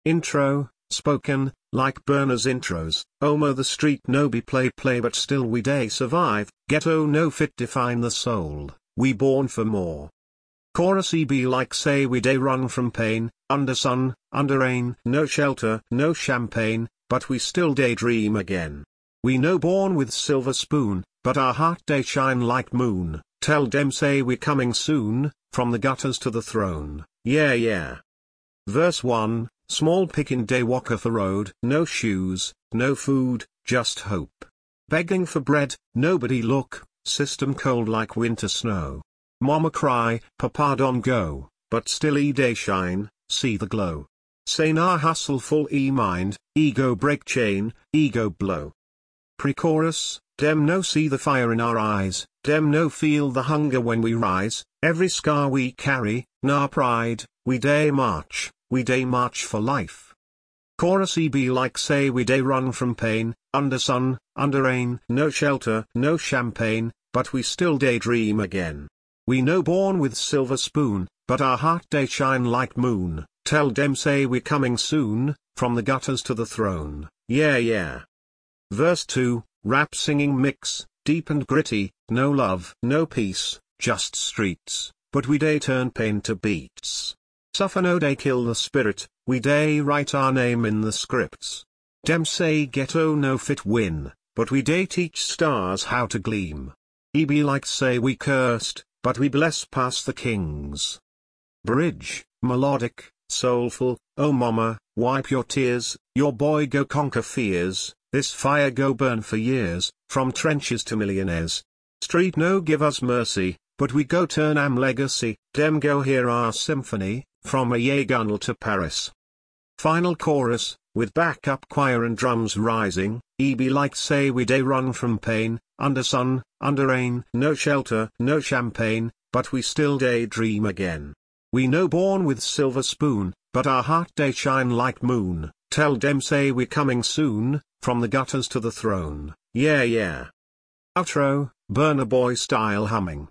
Intro, spoken, like Burner's intros, Omo the street no be play play but still we day survive, ghetto no fit define the soul, we born for more. Chorus E be like say we day run from pain, under sun, under rain, no shelter, no champagne, but we still daydream again. We no born with silver spoon, but our heart day shine like moon, tell dem say we coming soon, from the gutters to the throne, yeah yeah. Verse 1, Small pickin' day walketh the road, no shoes, no food, just hope. Begging for bread, nobody look, system cold like winter snow. Mama cry, papa don't go, but still e day shine, see the glow. Say nah hustle full e mind, ego break chain, ego blow. Pre-chorus, dem no see the fire in our eyes, dem no feel the hunger when we rise, every scar we carry, nah pride, we day march, we day march for life. Chorus E be like say we day run from pain, under sun, under rain, no shelter, no champagne, but we still daydream again. We no born with silver spoon, but our heart day shine like moon, tell dem say we coming soon, from the gutters to the throne, yeah yeah. Verse 2, rap singing mix, deep and gritty, no love, no peace, just streets, but we day turn pain to beats. Suffer no day kill the spirit, we day write our name in the scripts. Dem say ghetto no fit win, but we day teach stars how to gleam. E be like say we cursed, but we bless past the kings. Bridge, melodic, soulful, oh mama, wipe your tears, your boy go conquer fears, this fire go burn for years, from trenches to millionaires. Street no give us mercy, but we go turn am legacy, dem go hear our symphony, from a Yegunnel to Paris. Final chorus, with backup choir and drums rising, e be like say we day run from pain, under sun, under rain, no shelter, no champagne, but we still daydream again. We no born with silver spoon, but our heart day shine like moon, tell dem say we coming soon, from the gutters to the throne, yeah yeah. Outro, Burner Boy style humming.